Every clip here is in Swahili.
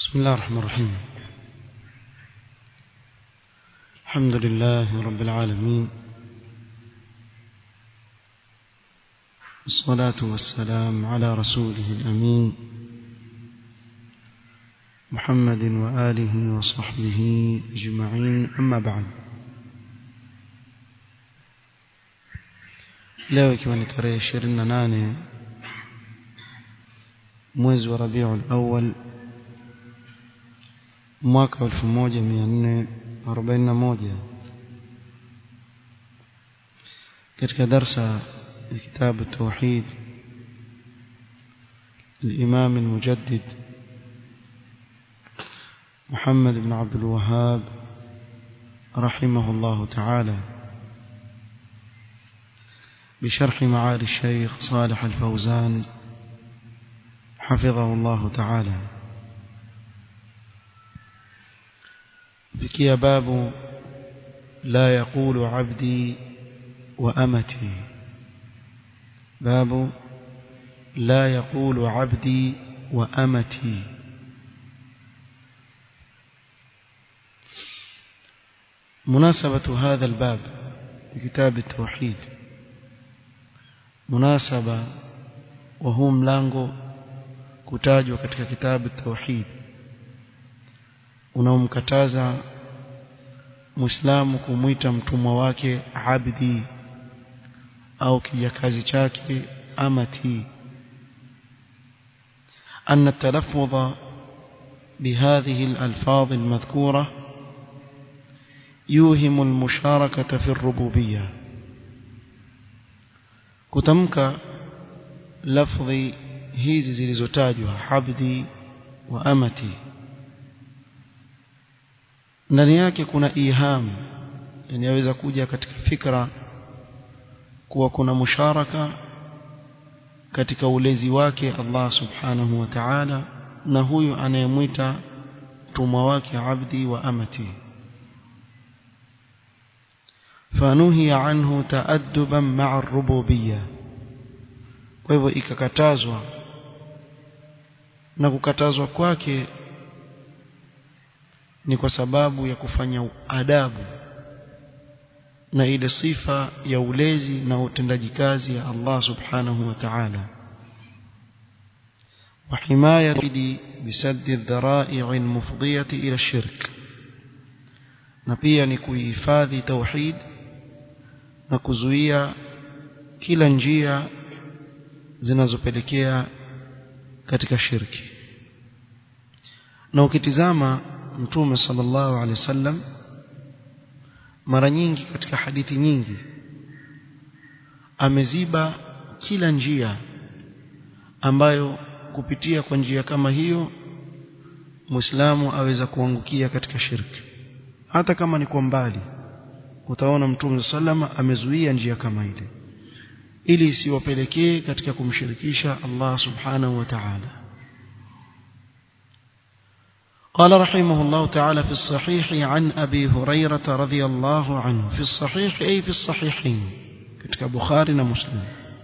بسم الله الرحمن الرحيم الحمد لله رب العالمين الصلاة والسلام على رسوله الأمين محمد وآله وصحبه أجمعين أما بعد leo ikiwa ni tarehe ishirini na nane mwezi wa rabiul awal mwaka elfu moja mia nne arobaini na moja katika darsa ya kitabu tauhid الإمام المجدد محمد بن عبد الوهاب رحمه الله تعالى بشرح معالي الشيخ صالح الفوزان حفظه الله تعالى فكي باب لا يقول عبدي وأمتي باب لا يقول عبدي وأمتي مناسبة هذا الباب في كتاب التوحيد مناسبة وهو ملango kutajwa katika kitabu tauhid unaomkataza muislamu kumwita mtumwa wake abdi au kijakazi chake amati أن التلفظ بهذه الألفاظ المذكورة يوهم المشاركة في الربوبية كتمك لفظ hizi zilizotajwa habdi wa amati ndani yake kuna iham yani yaweza kuja katika fikra kuwa kuna musharaka katika ulezi wake Allah subhanahu wa ta'ala na huyu anayemwita mtumwa wake abdi wa amati fanuhiya anhu taadduban ma'a ar-rububiyyah kwa hivyo ikakatazwa na kukatazwa kwake ni kwa sababu ya kufanya adabu na ile sifa ya ulezi na utendaji kazi ya Allah subhanahu wa ta'ala وحماية بسد الذرائع المفضية إلى الشرك na pia ni kuhifadhi tauhid na kuzuia kila njia zinazopelekea katika shirki na ukitizama mtume sallallahu alaihi wasallam mara nyingi katika hadithi nyingi ameziba kila njia ambayo kupitia kwa njia kama hiyo Muislamu aweza kuangukia katika shirki hata kama ni kwa mbali utaona mtume sallama amezuia njia kama ile ili isiwapelekee katika kumshirikisha Allah subhanahu wa ta'ala قال رحمه الله تعالى في الصحيح عن أبي هريرة رضي الله عنه في الصحيح أي في الصحيحين كتك بخاري مسلم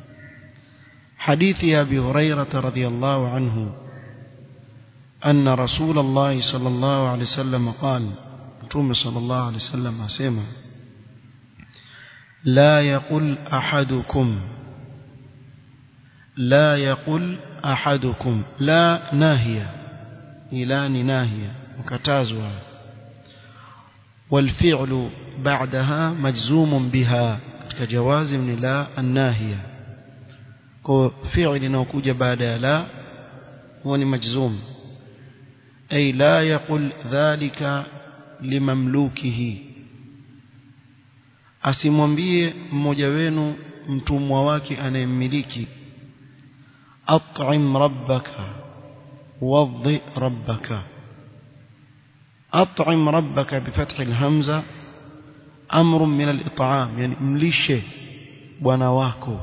حديث أبي هريرة رضي الله عنه أن رسول الله صلى الله عليه وسلم قال توم صلى الله عليه وسلم أسيما لا يقل أحدكم لا يقل أحدكم لا ناهية إلان ناهية مكتازها والفعل بعدها مجزوم بها كجواز من لا الناهية فعل نوكوج بعد لا هو مجزوم أي لا يقل ذلك لمملوكه asimwambie mmoja wenu mtumwa wake anayemmiliki at'im rabbaka wadhi rabbaka at'im rabbaka bifathi alhamza amrun min al-it'am yani mlishe bwana wako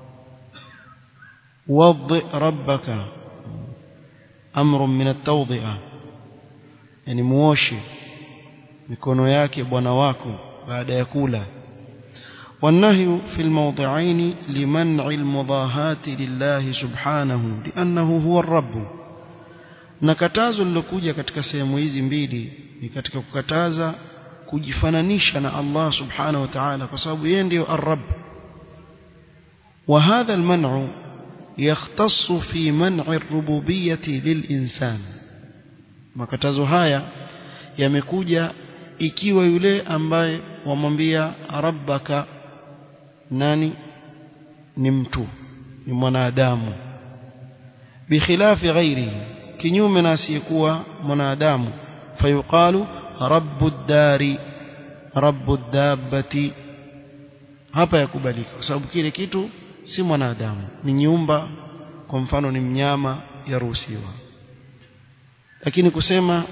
wadhi rabbaka amrun min at-tawdhi'a yani muoshe mikono yake bwana wako baada ya kula والنهي في الموضعين لمنع المضاهاة لله سبحانه لأنه هو الرب na katazo lilokuja katika sehemu hizi mbili ni katika kukataza kujifananisha na Allah subhanahu wa ta'ala kwa sababu yeye ndiyo ar-rabb وهذا المنع يختص في منع الربوبية للإنسان makatazo haya yamekuja ikiwa yule ambaye wamwambia rabbaka nani ni mtu ni mwanadamu bikhilafi ghairihi kinyume na asiyekuwa mwanadamu fayuqalu rabbu dari rabbu dabbati hapa yakubalika kwa sababu kile kitu si mwanadamu ni nyumba kwa mfano ni mnyama yaruhusiwa lakini kusema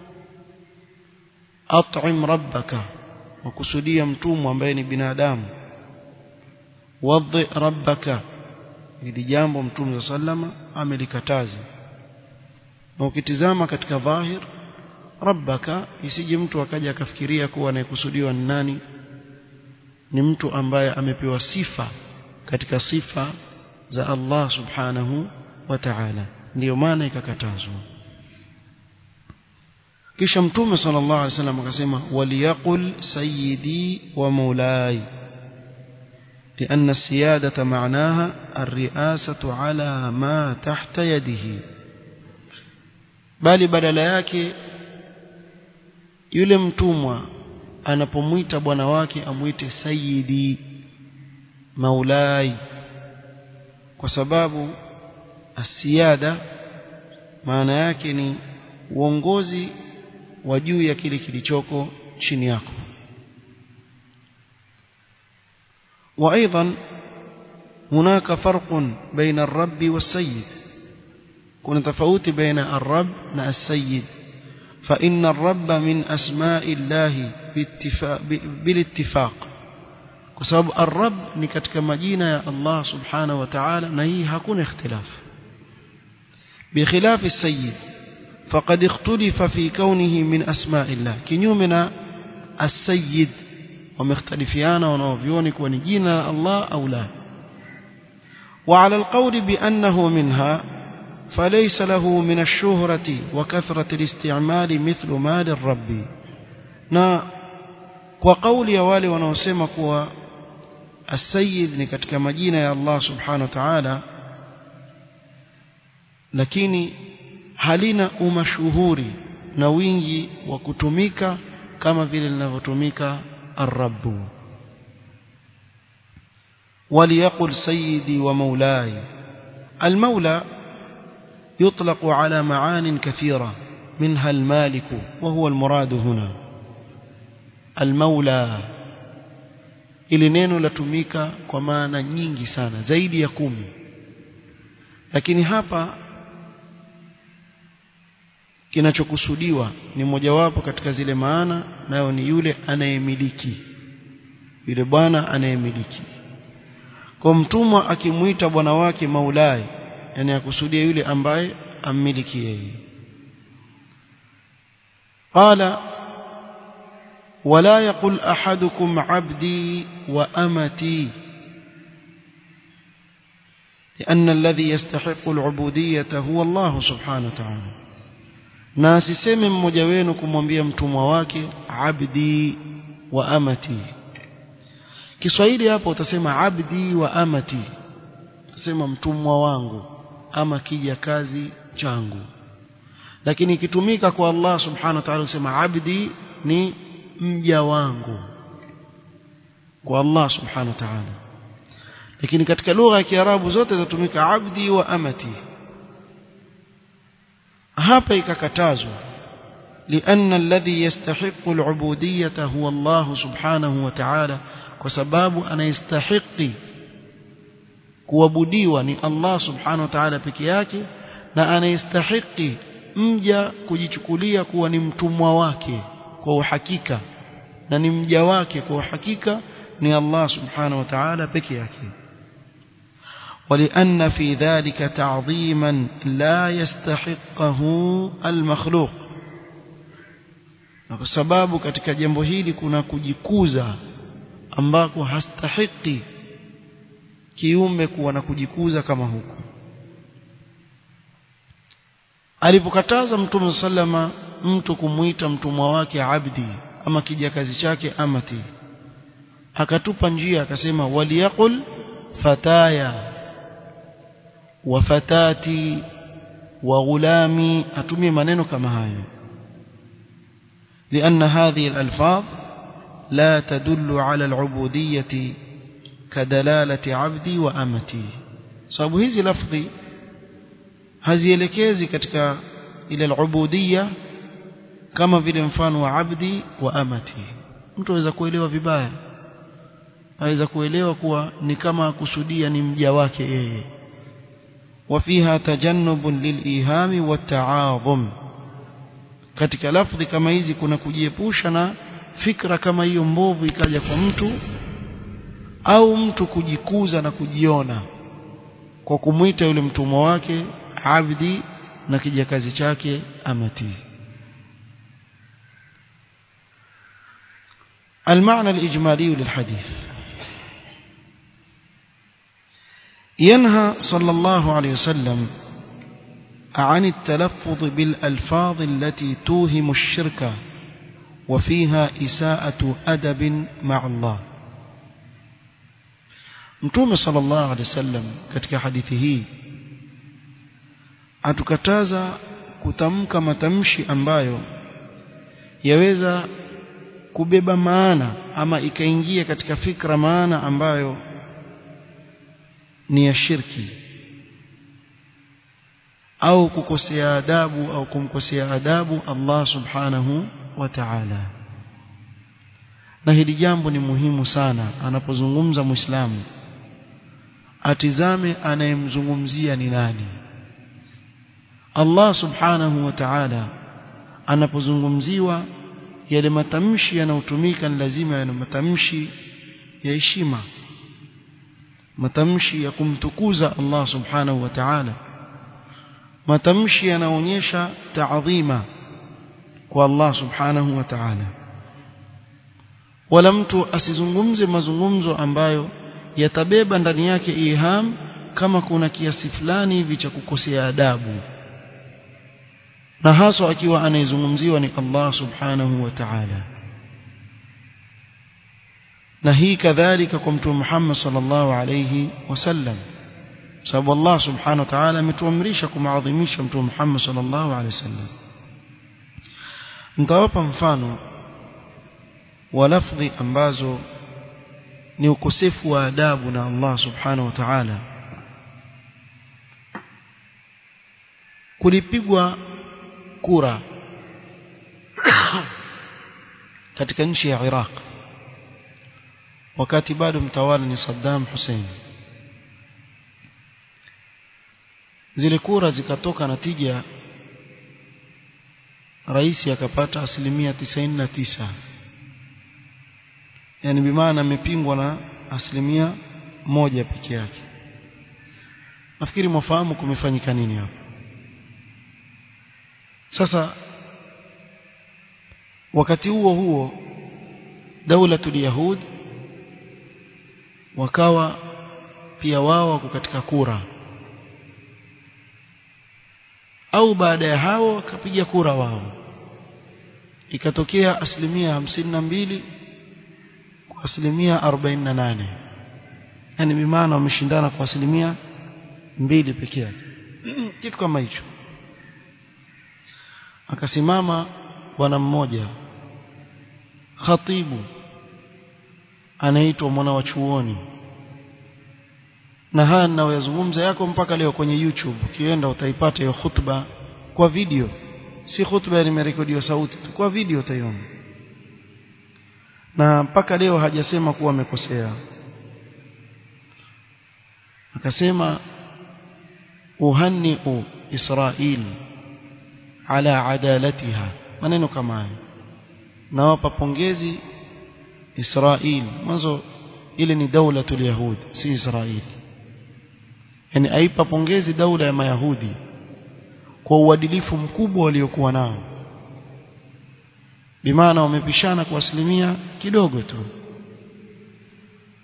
at'im rabbaka wakusudia mtumwa ambaye ni binadamu wadhi rabbaka ili jambo mtume sallama amelikataza na ukitizama katika dhahir rabbaka isije mtu akaja akafikiria kuwa anayekusudiwa ni nani ni mtu ambaye amepewa sifa katika sifa za Allah subhanahu wa ta'ala ndiyo maana ikakatazwa kisha mtume sallallahu alaihi wasallam akasema waliyaqul sayyidi wa maulai لأن السيادة معناها الرئاسة على ما تحت يده bali badala yake yule mtumwa anapomwita bwana wake amwite sayyidi maulai kwa sababu asiada maana yake ni uongozi wa juu ya kile kilichoko chini yako وايضا هناك فرق بين الرب والسيد كنا تفاوت بين الرب والسيد فإن الرب من أسماء الله باتفاق بالاتفاق كسبب الرب ni katika majina ya Allah subhanahu wa ta'ala na hii hakuna ikhtilaf بخلاف السيد فقد اختلف في كونه من أسماء الله كنيومنا السيد ومختلفيان ونوفيون كون جينا الله أو لا وعلى القول بأنه منها فليس له من الشهرة وكثرة الاستعمال مثل مال الرب na kwa kauli ya wale wanaosema kuwa السيد ni katika majina ya Allah subhanahu wa ta'ala lakini halina umashuhuri na wingi wa kutumika kama vile linavyotumika الرب وليقل سيدي ومولاي المولى يطلق على معان كثيرة منها المالك وهو المراد هنا المولى ili neno latumika kwa maana nyingi sana zaidi ya kumi lakini hapa kinachokusudiwa ni mojawapo katika zile maana nayo ni yule anayemiliki yule bwana anayemiliki kwa mtumwa akimuita bwana wake maulai yani akusudia yule ambaye ammiliki yeye qala ولا يقل أحدكم عبدي وأمتي لأن الذي يستحق العبودية هو الله سبحانه وتعالى na asiseme mmoja wenu kumwambia mtumwa wake abdi wa amati Kiswahili hapo utasema abdi wa amati utasema mtumwa wangu ama kija kazi changu lakini ikitumika kwa Allah subhanahu wa ta'ala usema abdi ni mja wangu kwa Allah subhanahu wa ta'ala lakini katika lugha ya Kiarabu zote zatumika abdi wa amati hapa ikakatazwa لأن الذي يستحق العبودية هو الله سبحانه وتعالى وسباب أن يستحق kuabudiwa ni Allah subhanahu wa ta'ala peke yake na anayestahiki mja kujichukulia kuwa ni mtumwa wake kwa uhakika na ni mja wake kwa uhakika ni Allah subhanahu wa ta'ala peke yake ولأن في ذلك تعظيما لا يستحقه المخلوق na kwa sababu katika jambo hili kuna kujikuza ambako hastahiki kiumbe kuwa na kujikuza kama huku alipokataza mtume sallama mtu kumuita mtumwa wake abdi ama kijakazi chake amati akatupa njia akasema waliyaqul fataya wa fatati wa ghulami atumie maneno kama hayo لأن هذه الألفاظ لا تدل على العبودية كدلالة عبدي وأمتي sababu hizi lafdhi hazielekezi katika ile al-ubudiyya kama vile mfano wa abdi wa amati mtu aweza kuelewa vibaya aweza kuelewa kuwa ni kama kusudia ni mja wake yeye وفيها تجنب للإيهام والتعاظم katika lafdhi kama hizi kuna kujiepusha na fikra kama hiyo mbovu ikaja kwa mtu au mtu kujikuza na kujiona kwa kumwita yule mtumwa wake abdi na kijakazi chake amati المعنى الإجمالي للحديث ينهى صلى الله عليه وسلم عن التلفظ بالألفاظ التي توهم الشرك وفيها إساءة أدب مع الله Mtume sallallahu alaihi wasallam katika hadithi hii atukataza kutamka matamshi ambayo yaweza kubeba maana ama ikaingia katika fikra maana ambayo ni ya shirki au kukosea adabu au kumkosea adabu Allah subhanahu wa ta'ala na hili jambo ni muhimu sana anapozungumza muislamu atizame anayemzungumzia ni nani Allah subhanahu wa ta'ala anapozungumziwa yale matamshi yanayotumika ni lazima yana matamshi ya heshima matamshi ya kumtukuza Allah subhanahu wa ta'ala matamshi yanaonyesha taadhima kwa Allah subhanahu wa ta'ala wala mtu asizungumze mazungumzo ambayo yatabeba ndani yake iham kama kuna kiasi fulani hivi cha kukosea adabu na haswa akiwa anayezungumziwa ni Allah subhanahu wa ta'ala na hii kadhalika kwa mtume Muhammad sallallahu alayhi wasallam sababu Allah subhanahu wa ta'ala ametuamrisha kumaadhimisha mtume Muhammad sallallahu alayhi wasallam nitawapa mfano wa lafdhi ambazo ni ukosefu wa adabu na Allah subhanahu wa ta'ala kulipigwa kura katika nchi ya Iraq wakati bado mtawala ni Saddam Hussein zile kura zikatoka natija rais akapata asilimia 99 yani bimaana amepingwa na asilimia moja peke yake nafikiri mwafahamu kumefanyika nini hapo sasa wakati huo huo daulatul yahud wakawa pia wao wako katika kura au baada ya hao wakapiga kura wao ikatokea asilimia hamsini na mbili kwa asilimia arobaini na nane yani bimaana wameshindana kwa asilimia mbili peke yake kitu kama hicho akasimama bwana mmoja khatibu anaitwa mwana wa chuoni na haya ninayoyazungumza yako mpaka leo kwenye YouTube ukienda utaipata hiyo khutba kwa video si khutba nimerekodiwa sauti tu kwa video utaiona na mpaka leo hajasema kuwa amekosea akasema uhanniu Israel ala adalatiha maneno kama hayo nawapa pongezi Israel mwanzo ile ni daulatul yahud si Israel yani aipa pongezi daula ya mayahudi kwa uadilifu mkubwa waliokuwa nao bimaana wamepishana kwa asilimia kidogo tu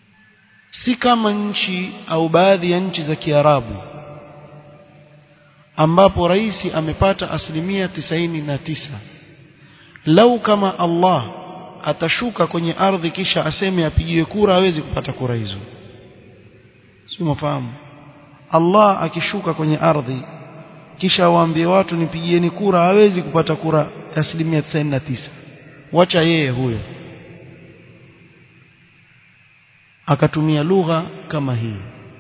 si kama nchi au baadhi ya nchi za Kiarabu ambapo rais amepata asilimia tisaini na tisa lau kama Allah atashuka kwenye ardhi kisha aseme apigiwe kura hawezi kupata kura hizo si mafahamu Allah akishuka kwenye ardhi kisha waambie watu nipigieni kura hawezi kupata kura asilimia 99 wacha yeye huyo akatumia lugha kama hii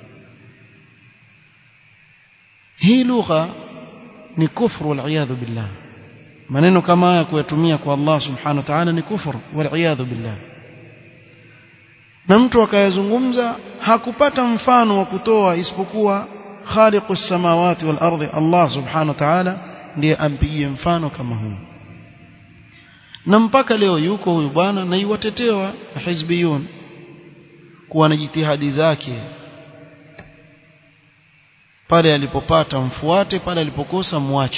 hii lugha ni kufru wal billah maneno kama haya kuyatumia kwa Allah subhanahu wa ta'ala ni kufru wal billah na mtu akayazungumza hakupata mfano wa kutoa isipokuwa khaliqus samawati wal ardi Allah subhanahu wa ta'ala ndiye ampigie mfano kama huu na mpaka leo yuko huyu bwana na iwatetewa hizbiyun kuwa na jitihadi zake pale alipopata mfuate pale alipokosa mwache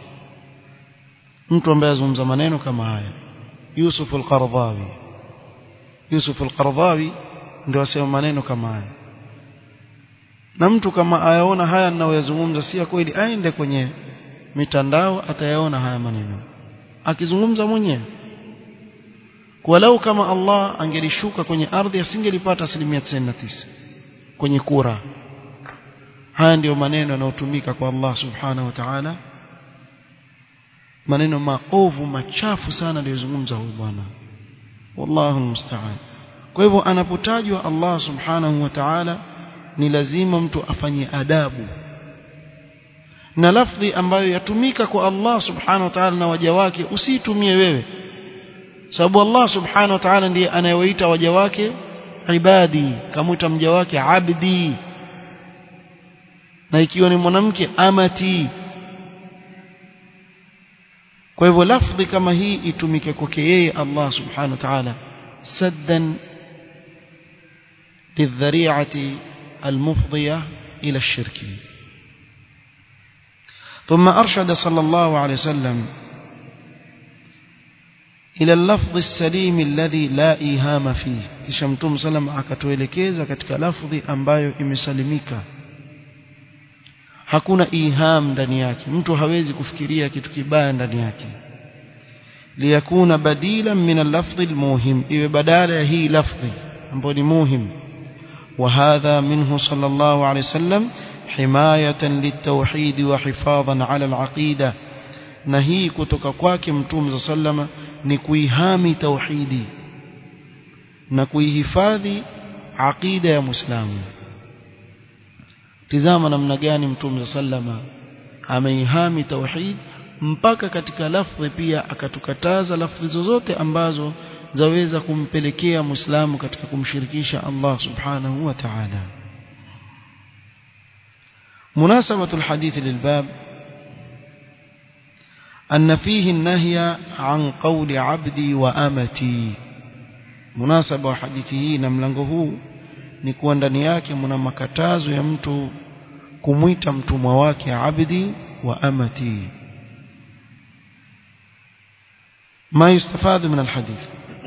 mtu ambaye azungumza maneno kama haya Yusuf al-Qaradawi Yusuf al-Qaradawi ndio asema maneno kama haya na mtu kama ayaona haya ninayoyazungumza si ya kweli aende kwenye mitandao atayaona haya maneno akizungumza mwenyewe walau kama Allah angelishuka kwenye ardhi asingelipata asilimia 99 kwenye kura haya ndiyo maneno yanayotumika kwa Allah subhanahu wa ta'ala maneno maovu machafu sana aliyozungumza huyu bwana wallahu musta'an kwa hivyo anapotajwa Allah subhanahu wa ta'ala ni lazima mtu afanye adabu na lafdhi ambayo yatumika kwa Allah subhanahu wa ta'ala na waja wake usitumie wewe sababu Allah subhanahu wa ta'ala ndiye anayewaita waja wake ibadi kamuita mja wake abdi na ikiwa ni mwanamke amati kwa hivyo lafdhi kama hii itumike kwake yeye Allah subhanahu wa ta'ala saddan للذريعة المفضية إلى الشرك ثم أرشد صلى الله عليه وسلم إلى اللفظ السليم الذي لا إيهام فيه kisha mtume sallam akatuelekeza katika lafdhi ambayo imesalimika hakuna iham ndani yake mtu hawezi kufikiria kitu kibaya ndani yake liyakuna badilan min al-lafdh al-muhim iwe badala ya hii lafdhi ambayo ni muhim وهذا منه صلى الله عليه وسلم حماية للتوحيد وحفاظا على العقيدة نهي kutoka kwake mtume sallama ni kuihami tauhidi na kuihifadhi aqida ya muislamu tizama namna gani mtume sallama ameihami tauhid mpaka katika lafdhi pia akatukataza lafdhi zozote ambazo zaweza kumpelekea muislamu katika kumshirikisha Allah subhanahu wa ta'ala مناسبة الحديث للباب أن فيه النهي عن قول عبدي وأمتي مناسبة حديثه نملنغه ni kuwa ndani yake mna makatazo ya mtu kumwita mtumwa wake abdi wa amati ما يستفاد من الحديث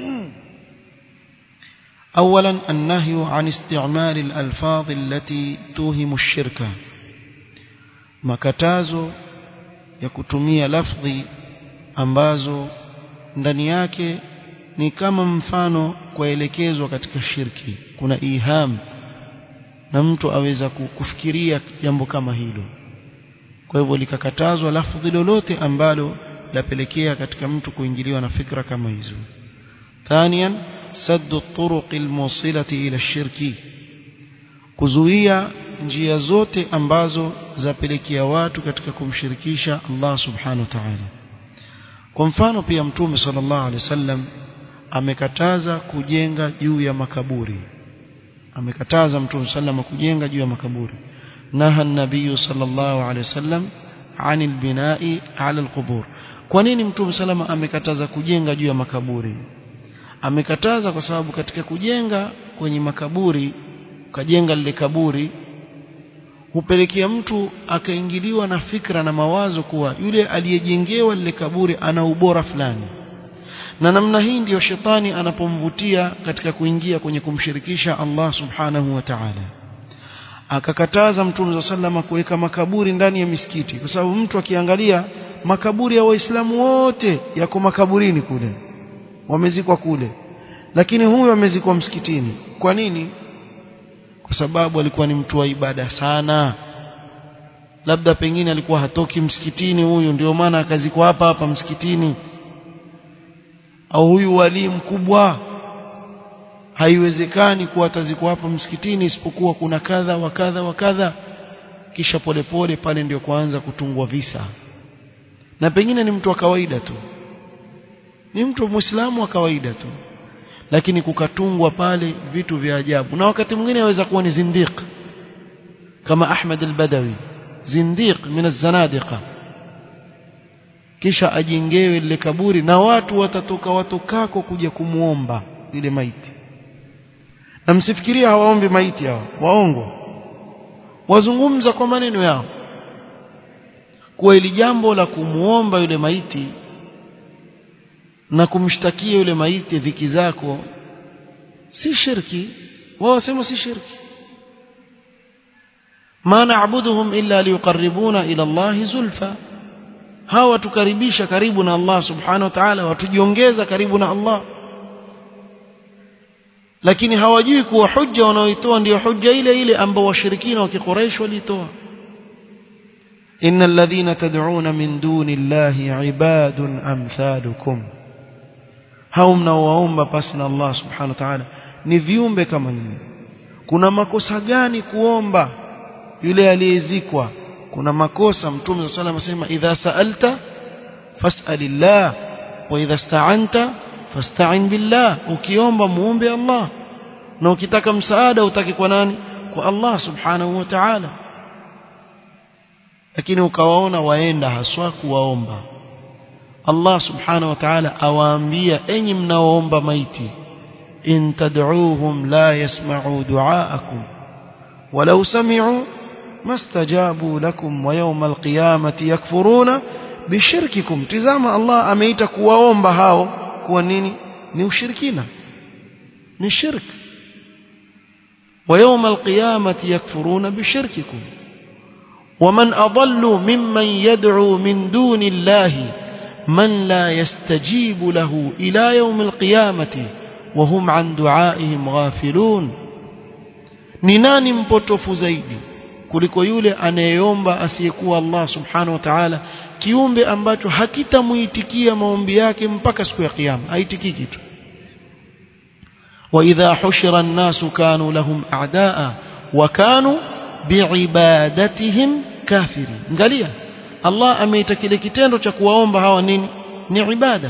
أولا النهي عن استعمال الألفاظ التي توهم الشركة makatazo ya kutumia lafdhi ambazo ndani yake ni kama mfano kuelekezwa katika shirki kuna iham na mtu aweza kufikiria jambo kama hilo kwa hivyo likakatazwa lafdhi lolote ambalo lapelekea katika mtu kuingiliwa na fikra kama hizo thaniyan saddu turuq almusilati ila shirki kuzuia njia zote ambazo zapelekea watu katika kumshirikisha Allah subhanahu wa ta'ala kwa mfano pia mtume sallallahu alaihi wasallam amekataza kujenga juu ya makaburi amekataza mtume sallallahu kujenga juu ya makaburi naha an-nabiy sallallahu alaihi wasallam anil binai ala alqubur kwa nini mtume salama amekataza kujenga juu ya makaburi amekataza kwa sababu katika kujenga kwenye makaburi ukajenga lile kaburi hupelekea mtu akaingiliwa na fikra na mawazo kuwa yule aliyejengewa lile kaburi ana ubora fulani na namna hii ndiyo shetani anapomvutia katika kuingia kwenye kumshirikisha Allah subhanahu wa ta'ala akakataza mtume sallama kuweka makaburi ndani ya misikiti kwa sababu mtu akiangalia makaburi ya waislamu wote yako makaburini kule wamezikwa kule lakini huyu amezikwa msikitini kwa nini kwa sababu alikuwa ni mtu wa ibada sana labda pengine alikuwa hatoki msikitini huyu ndio maana akazikwa hapa hapa msikitini au huyu wali mkubwa haiwezekani kuwa atazikwa hapa msikitini isipokuwa kuna kadha wa kadha wa kadha kisha polepole pale ndio kuanza kutungwa visa na pengine ni mtu wa kawaida tu ni mtu muislamu wa kawaida tu lakini kukatungwa pale vitu vya ajabu na wakati mwingine aweza kuwa ni zindiq kama Ahmad al-Badawi zindiq min az-zanadiqa kisha ajengewe lile kaburi na watu watatoka watokako kuja kumuomba yule maiti na msifikiria hawaombi maiti hao waongo wazungumza kwa maneno yao kuwa ili jambo la kumuomba yule maiti na kumshtakia yule maiti dhiki zako si shirki wao wasema si shirki ma na'buduhum illa liyuqarribuna ila Allah zulfa hawa watukaribisha karibu na Allah subhanahu wa ta'ala watujiongeza karibu na Allah lakini hawajui kuwa hujja wanaoitoa ndiyo hujja ile ile ambao washirikina wa kiquraish walitoa innal ladhina tad'una min duni llahi ibadun amthalukum hao mnaowaomba pasi na Allah subhanahu wa ta'ala ni viumbe kama nyinyi kuna makosa gani kuomba yule aliyezikwa kuna makosa mtume sallallahu alayhi wasallam idha sa'alta fas'alillah wa idha ista'anta fasta'in billah ukiomba muombe Allah na ukitaka msaada utaki kwa nani kwa Allah subhanahu wa ta'ala lakini ukawaona waenda haswa kuwaomba Allah subhanahu wa ta'ala awaambia enyi mnaoomba maiti in tad'uuhum la yasma'u du'aakum walau sami'u mastajabu lakum wa yawm alqiyamati yakfuruna bishirkikum tizama Allah ameita kuwaomba hao kuwa nini ni ushirikina ni shirk wa yawm alqiyamati yakfuruna bishirkikum ومن أضل ممن يدعو من دون الله من لا يستجيب له إلى يوم القيامة وهم عن دعائهم غافلون ni nani mpotofu zaidi kuliko yule anayeomba asiyekuwa Allah subhanahu wa ta'ala kiumbe ambacho hakitamuitikia maombi yake mpaka siku ya kiyama haitikii kitu wa idha hushira an-nasu kanu lahum a'daa wa kanu biibadatihim kafiri angalia Allah ameita kile kitendo cha kuwaomba hawa nini ni ibada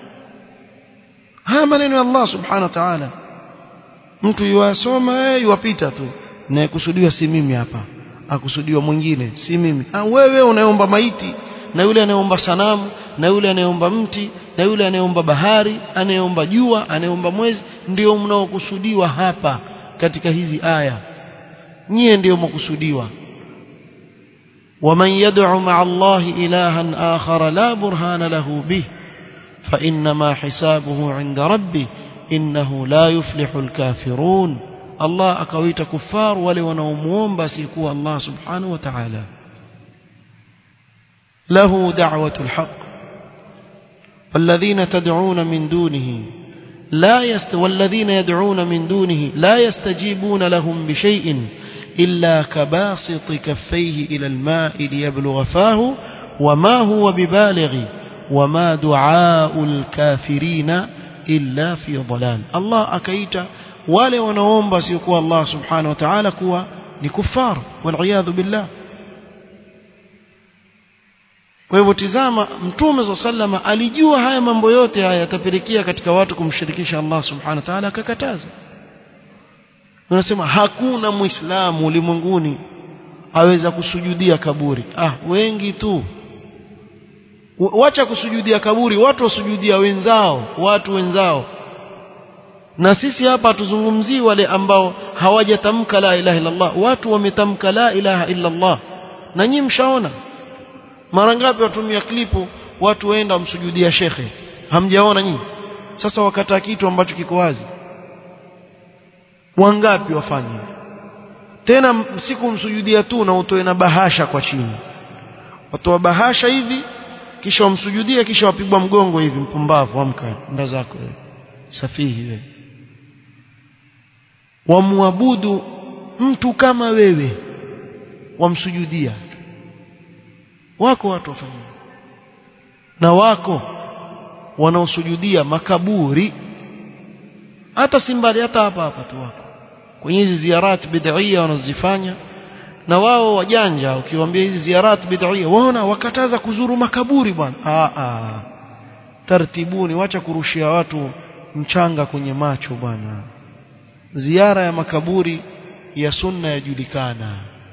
haya maneno ya Allah subhanahu wa ta'ala mtu yuwasoma yuwapita tu na kusudiwa si mimi hapa akusudiwa mwingine si mimi ah wewe unaomba maiti na yule anayeomba sanamu na yule anayeomba mti na yule anayeomba bahari anayeomba jua anayeomba mwezi ndio mnaokusudiwa hapa katika hizi aya nyie ndio mkusudiwa ومن يدعو مع الله إلها آخر لا برهان له به فإنما حسابه عند ربه إنه لا يفلح الكافرون الله أكويت كفار ولي ونومون بس يكون الله سبحانه وتعالى له دعوة الحق والذين تدعون من دونه لا يست والذين يدعون من دونه لا يستجيبون لهم بشيء إلا كباسط كفيه إلى الماء ليبلغ فاه وما هو ببالغ وما دعاء الكافرين إلا في ضلال الله أكيت wale wanaomba siokuwa Allah subhanahu wa ta'ala kuwa ni kufar waliyadhu billah kwa hivyo tizama mtume za sallama alijua haya mambo yote haya yatapelekea katika watu kumshirikisha Allah subhanahu wa ta'ala akakataza unasema hakuna muislamu ulimwenguni aweza kusujudia kaburi ah wengi tu wacha kusujudia kaburi watu wasujudia wenzao watu wenzao na sisi hapa tuzungumzii wale ambao hawajatamka la ilaha illa Allah watu wametamka la ilaha illa Allah na nyinyi mshaona mara ngapi watumia klipu watu waenda wamsujudia shekhe hamjaona nyinyi sasa wakata kitu ambacho kiko wazi wangapi wafanye tena sikumsujudia tu na utoe na bahasha kwa chini watoa bahasha hivi kisha wamsujudia kisha wapigwa mgongo hivi mpumbavu amka nda zako wewe safihi wewe wamwabudu mtu kama wewe wamsujudia wako watu wafanya na wako wanaosujudia makaburi hata si mbali hata hapa hapa tu wako kwenye hizi ziarat bid'ia wanazifanya na wao wajanja ukiwaambia hizi ziarat bid'ia waona wakataza kuzuru makaburi bwana ah ah tartibuni wacha kurushia watu mchanga kwenye macho bwana ziara ya makaburi ya sunna yajulikana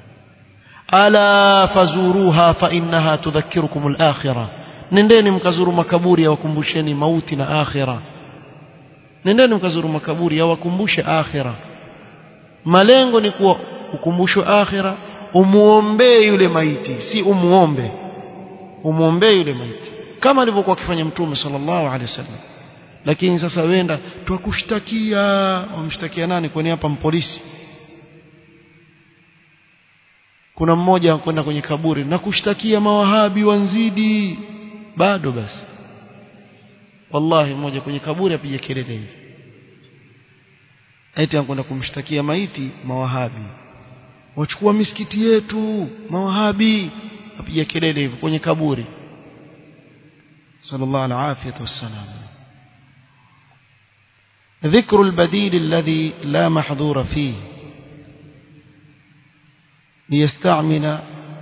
ala fazuruha fa innaha tudhakkirukum al-akhirah nendeni mkazuru makaburi yawakumbusheni mauti na akhira nendeni mkazuru makaburi yawakumbushe akhira malengo ni kuwa ukumbushwe akhira umuombee yule maiti si umuombe umuombee yule maiti kama alivyokuwa akifanya mtume sallallahu alaihi wasallam lakini sasa wenda twakushtakia wamshtakia nani kwani hapa mpolisi kuna mmoja kwenda kwenye kaburi na kushtakia mawahabi wanzidi bado basi wallahi mmoja kwenye kaburi apiga kelele hivi eti anakwenda kumshtakia maiti mawahabi wachukua misikiti yetu mawahabi apiga kelele hivi kwenye kaburi sallallahu alaihi wasallam ذكر البديل الذي لا محظور فيه ليستعمل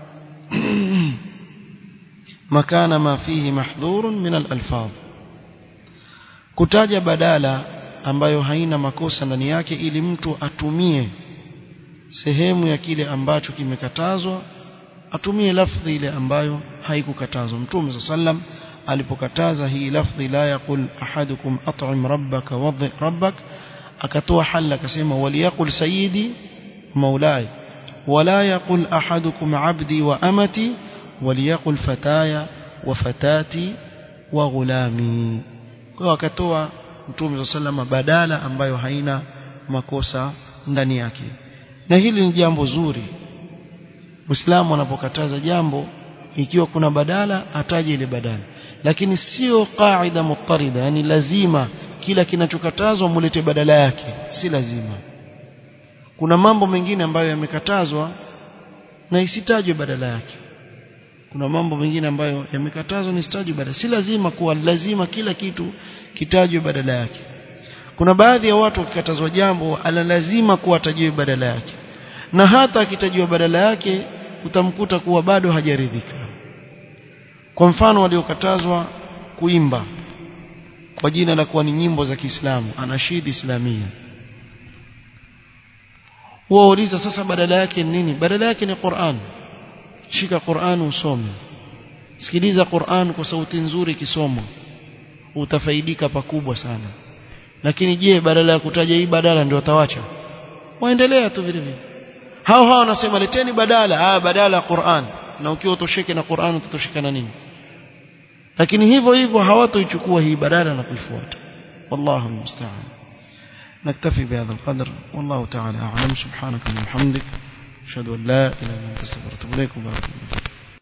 مكان ما فيه محظور من الألفاظ kutaja badala ambayo haina makosa ndani yake ili mtu atumie sehemu ya kile ambacho kimekatazwa atumie lafdhi ile ambayo haikukatazwa mtume sallam alipokataza hii lafdhi la yaqul ahadukum at'im rabbaka wadhi rabbak akatoa halla akasema waliyaqul sayyidi maulai wala yaqul ahadukum abdi wa amati waliyaqul fataya wa fatati wa ghulami kwa akatoa mtume sallam badala ambayo haina makosa ndani yake na hili ni jambo zuri Muislamu anapokataza jambo ikiwa kuna badala ataje ile badala lakini sio qaida mutarida yani lazima kila kinachokatazwa mulete badala yake si lazima kuna mambo mengine ambayo yamekatazwa na isitajwe badala yake kuna mambo mengine ambayo yamekatazwa na isitajwe badala si lazima kuwa lazima kila kitu kitajwe badala yake kuna baadhi ya watu wakikatazwa jambo ala lazima kuwa atajiwe badala yake na hata akitajiwa badala yake utamkuta kuwa bado hajaridhika kwa mfano waliokatazwa kuimba kwa jina la kuwa ni nyimbo za Kiislamu anashidi islamia wauliza sasa badala yake ni nini badala yake ni Qur'an shika Qur'an usome sikiliza Qur'an kwa sauti nzuri kisoma utafaidika pakubwa sana lakini je badala ya kutaja hii badala ndio watawacha waendelea tu vile vile hao hao wanasema leteni badala ah badala ya Qur'an na ukiwa utosheke na Qur'an utatosheka na nini lakini hivyo hivyo hawatoichukua hii badala na kuifuata wallahu musta'an نكتفي بهذا القدر والله تعالى أعلم سبحانك اللهم وبحمدك أشهد أن لا إله إلا أنت استغفرك وأتوب إليك وبارك الله